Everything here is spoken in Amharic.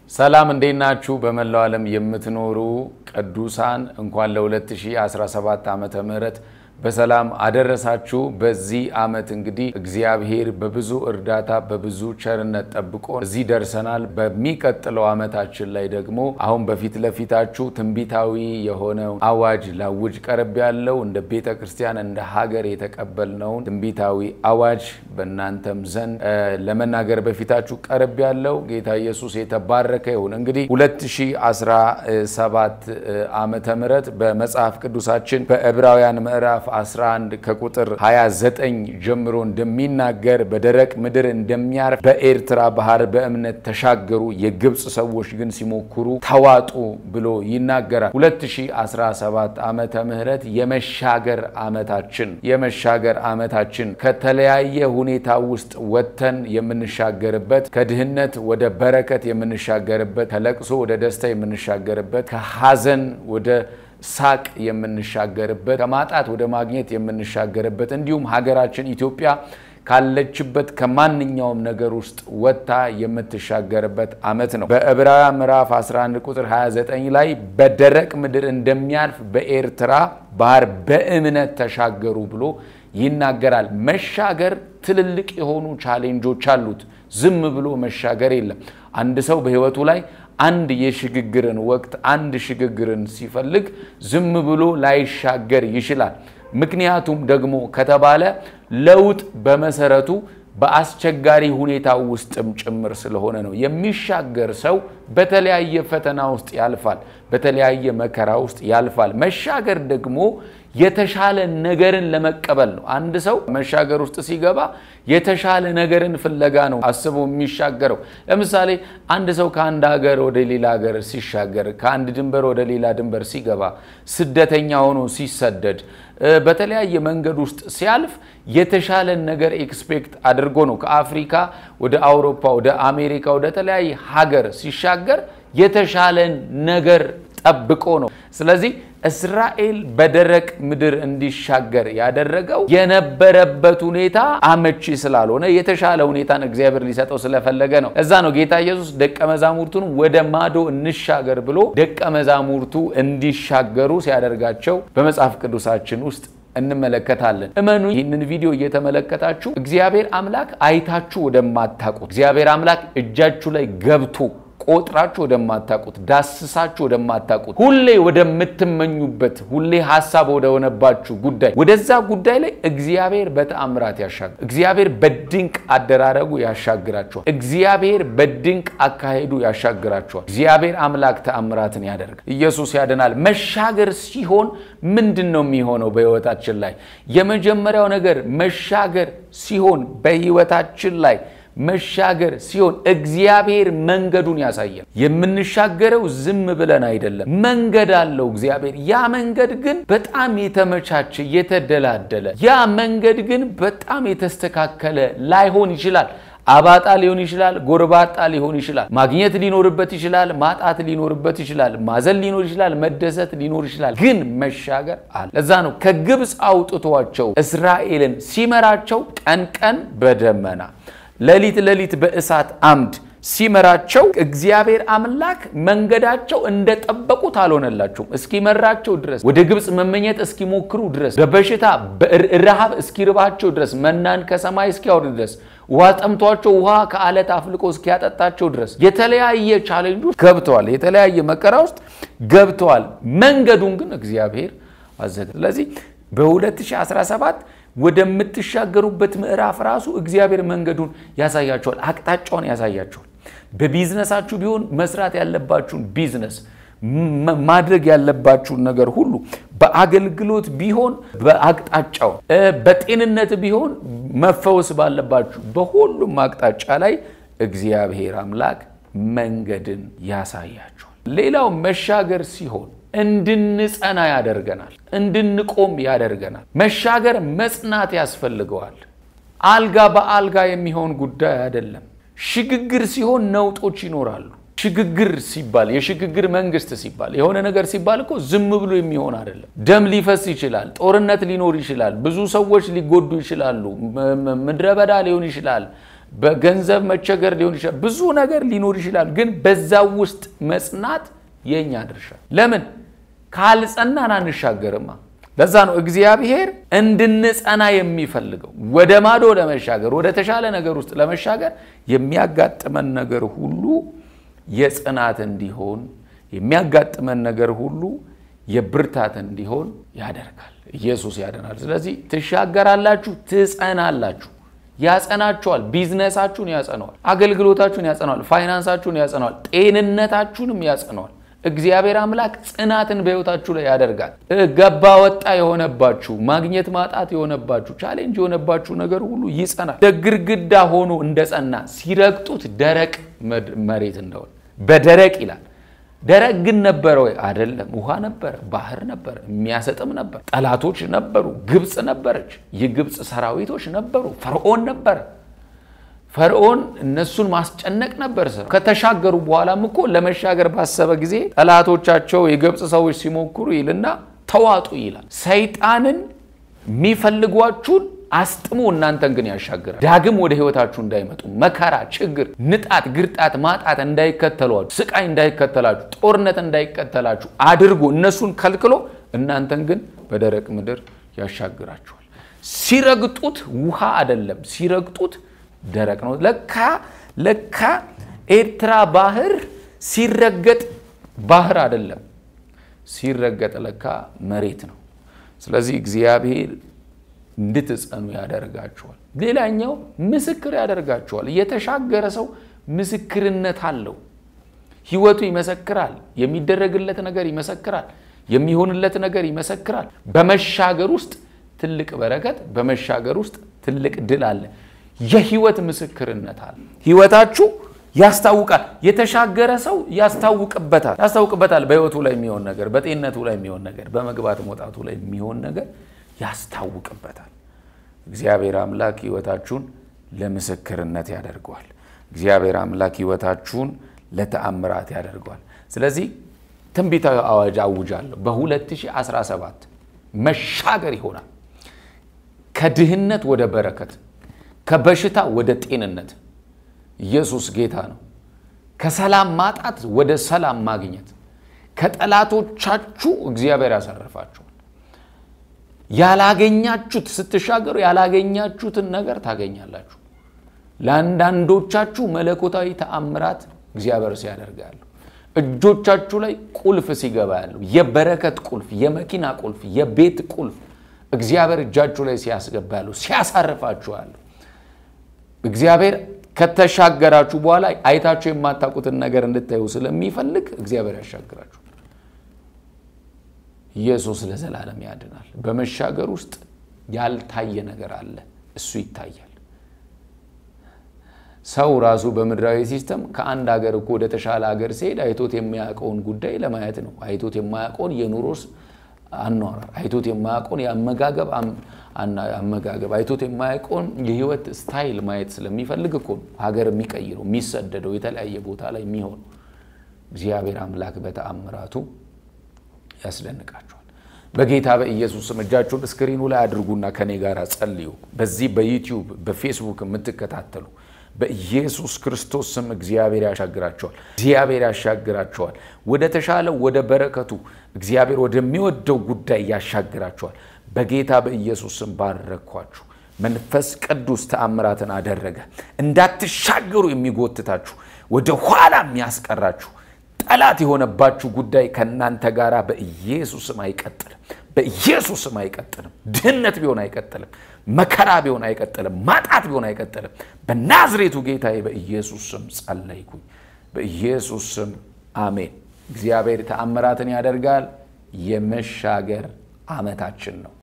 ሰላም እንዴት ናችሁ? በመላው ዓለም የምትኖሩ ቅዱሳን እንኳን ለ2017 ዓመተ ምህረት በሰላም አደረሳችሁ። በዚህ ዓመት እንግዲህ እግዚአብሔር በብዙ እርዳታ በብዙ ቸርነት ጠብቆ እዚህ ደርሰናል። በሚቀጥለው ዓመታችን ላይ ደግሞ አሁን በፊት ለፊታችሁ ትንቢታዊ የሆነ አዋጅ ላውጅ ቀርብ ያለው እንደ ቤተ ክርስቲያን እንደ ሀገር የተቀበልነውን ትንቢታዊ አዋጅ በእናንተም ዘንድ ለመናገር በፊታችሁ ቀርብ ያለው ጌታ ኢየሱስ የተባረከ ይሁን። እንግዲህ 2017 ዓመተ ምህረት በመጽሐፍ ቅዱሳችን በዕብራውያን ምዕራፍ 11 ከቁጥር 29 ጀምሮ እንደሚናገር በደረቅ ምድር እንደሚያርፍ በኤርትራ ባህር በእምነት ተሻገሩ፣ የግብፅ ሰዎች ግን ሲሞክሩ ተዋጡ ብሎ ይናገራል። 2017 ዓመተ ምህረት የመሻገር ዓመታችን የመሻገር ዓመታችን ከተለያየ ሁኔታ ውስጥ ወጥተን የምንሻገርበት ከድህነት ወደ በረከት የምንሻገርበት ከለቅሶ ወደ ደስታ የምንሻገርበት ከሐዘን ወደ ሳቅ የምንሻገርበት ከማጣት ወደ ማግኘት የምንሻገርበት እንዲሁም ሀገራችን ኢትዮጵያ ካለችበት ከማንኛውም ነገር ውስጥ ወጥታ የምትሻገርበት ዓመት ነው። በዕብራውያን ምዕራፍ 11 ቁጥር 29 ላይ በደረቅ ምድር እንደሚያልፍ በኤርትራ ባህር በእምነት ተሻገሩ ብሎ ይናገራል። መሻገር ትልልቅ የሆኑ ቻሌንጆች አሉት። ዝም ብሎ መሻገር የለም። አንድ ሰው በሕይወቱ ላይ አንድ የሽግግርን ወቅት አንድ ሽግግርን ሲፈልግ ዝም ብሎ ላይሻገር ይችላል። ምክንያቱም ደግሞ ከተባለ ለውጥ በመሰረቱ በአስቸጋሪ ሁኔታ ውስጥም ጭምር ስለሆነ ነው። የሚሻገር ሰው በተለያየ ፈተና ውስጥ ያልፋል፣ በተለያየ መከራ ውስጥ ያልፋል። መሻገር ደግሞ የተሻለ ነገርን ለመቀበል ነው። አንድ ሰው መሻገር ውስጥ ሲገባ የተሻለ ነገርን ፍለጋ ነው አስቦ የሚሻገረው። ለምሳሌ አንድ ሰው ከአንድ ሀገር ወደ ሌላ ሀገር ሲሻገር፣ ከአንድ ድንበር ወደ ሌላ ድንበር ሲገባ፣ ስደተኛ ሆኖ ሲሰደድ፣ በተለያየ መንገድ ውስጥ ሲያልፍ የተሻለን ነገር ኤክስፔክት አድርጎ ነው። ከአፍሪካ ወደ አውሮፓ፣ ወደ አሜሪካ፣ ወደ ተለያየ ሀገር ሲሻገር የተሻለን ነገር ጠብቆ ነው። ስለዚህ እስራኤል በደረቅ ምድር እንዲሻገር ያደረገው የነበረበት ሁኔታ አመቺ ስላልሆነ የተሻለ ሁኔታን እግዚአብሔር ሊሰጠው ስለፈለገ ነው። እዛ ነው ጌታ ኢየሱስ ደቀ መዛሙርቱን ወደ ማዶ እንሻገር ብሎ ደቀ መዛሙርቱ እንዲሻገሩ ሲያደርጋቸው በመጽሐፍ ቅዱሳችን ውስጥ እንመለከታለን። እመኑ፣ ይህንን ቪዲዮ እየተመለከታችሁ እግዚአብሔር አምላክ አይታችሁ ወደማታውቁት እግዚአብሔር አምላክ እጃችሁ ላይ ገብቶ ቆጥራችሁ ወደማታውቁት ዳስሳችሁ ወደማታውቁት ሁሌ ወደምትመኙበት ሁሌ ሀሳብ ወደሆነባችሁ ጉዳይ ወደዛ ጉዳይ ላይ እግዚአብሔር በተአምራት ያሻግራል። እግዚአብሔር በድንቅ አደራረጉ ያሻግራችኋል። እግዚአብሔር በድንቅ አካሄዱ ያሻግራችኋል። እግዚአብሔር አምላክ ተአምራትን ያደርጋል። ኢየሱስ ያድናል። መሻገር ሲሆን ምንድን ነው የሚሆነው በህይወታችን ላይ? የመጀመሪያው ነገር መሻገር ሲሆን በህይወታችን ላይ መሻገር ሲሆን እግዚአብሔር መንገዱን ያሳያል። የምንሻገረው ዝም ብለን አይደለም፣ መንገድ አለው እግዚአብሔር። ያ መንገድ ግን በጣም የተመቻቸ የተደላደለ፣ ያ መንገድ ግን በጣም የተስተካከለ ላይሆን ይችላል። አባጣ ሊሆን ይችላል። ጎርባጣ ሊሆን ይችላል። ማግኘት ሊኖርበት ይችላል። ማጣት ሊኖርበት ይችላል። ማዘን ሊኖር ይችላል። መደሰት ሊኖር ይችላል። ግን መሻገር አለ። ለዛ ነው ከግብፅ አውጥቷቸው እስራኤልን ሲመራቸው ቀን ቀን በደመና ሌሊት ሌሊት በእሳት አምድ ሲመራቸው እግዚአብሔር አምላክ መንገዳቸው እንደጠበቁት አልሆነላቸውም። እስኪመራቸው ድረስ ወደ ግብፅ መመኘት እስኪሞክሩ ድረስ በበሽታ ረሃብ እስኪርባቸው ድረስ መናን ከሰማይ እስኪያወርድ ድረስ ውሃ ጠምቷቸው ውሃ ከአለት አፍልቆ እስኪያጠጣቸው ድረስ የተለያየ ቻሌንጅ ውስጥ ገብተዋል። የተለያየ መከራ ውስጥ ገብተዋል። መንገዱን ግን እግዚአብሔር አዘገ። ስለዚህ በ2017 ወደምትሻገሩበት ምዕራፍ ራሱ እግዚአብሔር መንገዱን ያሳያቸዋል፣ አቅጣጫውን ያሳያቸዋል። በቢዝነሳችሁ ቢሆን መስራት ያለባችሁን ቢዝነስ ማድረግ ያለባችሁን ነገር ሁሉ በአገልግሎት ቢሆን በአቅጣጫው፣ በጤንነት ቢሆን መፈወስ ባለባችሁ በሁሉም አቅጣጫ ላይ እግዚአብሔር አምላክ መንገድን ያሳያቸዋል። ሌላው መሻገር ሲሆን እንድንጸና ያደርገናል። እንድንቆም ያደርገናል። መሻገር መጽናት ያስፈልገዋል። አልጋ በአልጋ የሚሆን ጉዳይ አይደለም። ሽግግር ሲሆን ነውጦች ይኖራሉ። ሽግግር ሲባል የሽግግር መንግስት ሲባል የሆነ ነገር ሲባል እኮ ዝም ብሎ የሚሆን አይደለም። ደም ሊፈስ ይችላል። ጦርነት ሊኖር ይችላል። ብዙ ሰዎች ሊጎዱ ይችላሉ። ምድረ በዳ ሊሆን ይችላል። በገንዘብ መቸገር ሊሆን ይችላል። ብዙ ነገር ሊኖር ይችላል። ግን በዛ ውስጥ መጽናት የእኛ ድርሻ። ለምን ካልጸናን አንሻገርማ። ለዛ ነው እግዚአብሔር እንድንጸና የሚፈልገው። ወደ ማዶ ለመሻገር ወደ ተሻለ ነገር ውስጥ ለመሻገር የሚያጋጥመን ነገር ሁሉ የጽናት እንዲሆን የሚያጋጥመን ነገር ሁሉ የብርታት እንዲሆን ያደርጋል። ኢየሱስ ያደናል። ስለዚህ ትሻገራላችሁ፣ ትጸናላችሁ። ያጸናችኋል። ቢዝነሳችሁን ያጸነዋል። አገልግሎታችሁን ያጸነዋል። ፋይናንሳችሁን ያጸነዋል። ጤንነታችሁንም ያጸነዋል። እግዚአብሔር አምላክ ጽናትን በሕይወታችሁ ላይ ያደርጋል። ገባ ወጣ የሆነባችሁ ማግኘት ማጣት የሆነባችሁ ቻሌንጅ የሆነባችሁ ነገር ሁሉ ይጸናል። ግድግዳ ሆኖ እንደጸና ሲረግጡት ደረቅ መሬት እንደሆነ በደረቅ ይላል። ደረቅ ግን ነበረ ወይ? አይደለም። ውሃ ነበረ፣ ባህር ነበረ፣ የሚያሰጥም ነበር። ጠላቶች ነበሩ። ግብፅ ነበረች፣ የግብፅ ሰራዊቶች ነበሩ። ፈርዖን ነበረ። ፈርዖን እነሱን ማስጨነቅ ነበር ስራ። ከተሻገሩ በኋላም እኮ ለመሻገር ባሰበ ጊዜ ጠላቶቻቸው የግብፅ ሰዎች ሲሞክሩ ይልና ተዋጡ ይላል። ሰይጣንን የሚፈልጓችሁን አስጥሞ እናንተን ግን ያሻግራል። ዳግም ወደ ህይወታችሁ እንዳይመጡ መከራ፣ ችግር፣ ንጣት፣ ግርጣት፣ ማጣት እንዳይከተሏችሁ፣ ስቃይ እንዳይከተላችሁ፣ ጦርነት እንዳይከተላችሁ አድርጎ እነሱን ከልክሎ እናንተን ግን በደረቅ ምድር ያሻግራችኋል። ሲረግጡት ውሃ አይደለም፣ ሲረግጡት ደረቅ ነው። ለካ ለካ ኤርትራ ባህር ሲረገጥ ባህር አይደለም፣ ሲረገጥ ለካ መሬት ነው። ስለዚህ እግዚአብሔር እንድትጸኑ ያደርጋቸዋል። ሌላኛው ምስክር ያደርጋቸዋል። የተሻገረ ሰው ምስክርነት አለው። ህይወቱ ይመሰክራል። የሚደረግለት ነገር ይመሰክራል። የሚሆንለት ነገር ይመሰክራል። በመሻገር ውስጥ ትልቅ በረከት፣ በመሻገር ውስጥ ትልቅ ድል አለ። የህይወት ምስክርነት አለ። ህይወታችሁ ያስታውቃል። የተሻገረ ሰው ያስታውቅበታል ያስታውቅበታል። በህይወቱ ላይ የሚሆን ነገር፣ በጤንነቱ ላይ የሚሆን ነገር፣ በመግባት መውጣቱ ላይ የሚሆን ነገር ያስታውቅበታል። እግዚአብሔር አምላክ ህይወታችሁን ለምስክርነት ያደርገዋል። እግዚአብሔር አምላክ ህይወታችሁን ለተአምራት ያደርገዋል። ስለዚህ ትንቢታዊ አዋጅ አውጃለሁ። በ2017 መሻገር ይሆናል። ከድህነት ወደ በረከት፣ ከበሽታ ወደ ጤንነት። ኢየሱስ ጌታ ነው። ከሰላም ማጣት ወደ ሰላም ማግኘት፣ ከጠላቶቻችሁ እግዚአብሔር ያሳርፋችኋል። ያላገኛችሁት ስትሻገሩ ያላገኛችሁትን ነገር ታገኛላችሁ። ለአንዳንዶቻችሁ መለኮታዊ ተአምራት እግዚአብሔር ሲያደርግ ያሉ እጆቻችሁ ላይ ቁልፍ ሲገባ ያለው የበረከት ቁልፍ፣ የመኪና ቁልፍ፣ የቤት ቁልፍ እግዚአብሔር እጃችሁ ላይ ሲያስገባ ያለው ሲያሳርፋችሁ ያለው እግዚአብሔር ከተሻገራችሁ በኋላ አይታችሁ የማታውቁትን ነገር እንድታዩ ስለሚፈልግ እግዚአብሔር ያሻግራችሁ። ኢየሱስ ለዘላለም ያድናል። በመሻገር ውስጥ ያልታየ ነገር አለ፣ እሱ ይታያል። ሰው ራሱ በምድራዊ ሲስተም ከአንድ ሀገር እኮ ወደ ተሻለ ሀገር ሲሄድ አይቶት የማያውቀውን ጉዳይ ለማየት ነው። አይቶት የማያውቀውን የኑሮስ አኗኗር፣ አይቶት የማያውቀውን የአመጋገብ አመጋገብ፣ አይቶት የማያውቀውን የህይወት ስታይል ማየት ስለሚፈልግ እኮ ነው ሀገር የሚቀይረው የሚሰደደው የተለያየ ቦታ ላይ የሚሆነው። እግዚአብሔር አምላክ በተአምራቱ ያስደንቃቸዋል። በጌታ በኢየሱስ ስም እጃችሁን እስክሪኑ ላይ አድርጉና ከኔ ጋር ጸልዩ። በዚህ በዩቲዩብ በፌስቡክ የምትከታተሉ በኢየሱስ ክርስቶስ ስም እግዚአብሔር ያሻግራቸዋል። እግዚአብሔር ያሻግራቸዋል። ወደ ተሻለው ወደ በረከቱ እግዚአብሔር ወደሚወደው ጉዳይ ያሻግራቸዋል። በጌታ በኢየሱስ ስም ባረኳችሁ። መንፈስ ቅዱስ ተአምራትን አደረገ። እንዳትሻገሩ የሚጎትታችሁ ወደ ኋላ የሚያስቀራችሁ ጠላት የሆነባችሁ ጉዳይ ከእናንተ ጋር በኢየሱስም አይቀጥልም። በኢየሱስም አይቀጥልም። ድህነት ቢሆን አይቀጥልም። መከራ ቢሆን አይቀጥልም። ማጣት ቢሆን አይቀጥልም። በናዝሬቱ ጌታዬ በኢየሱስ ስም ጸለይኩኝ። በኢየሱስ ስም አሜን። እግዚአብሔር ተአምራትን ያደርጋል። የመሻገር ዓመታችን ነው።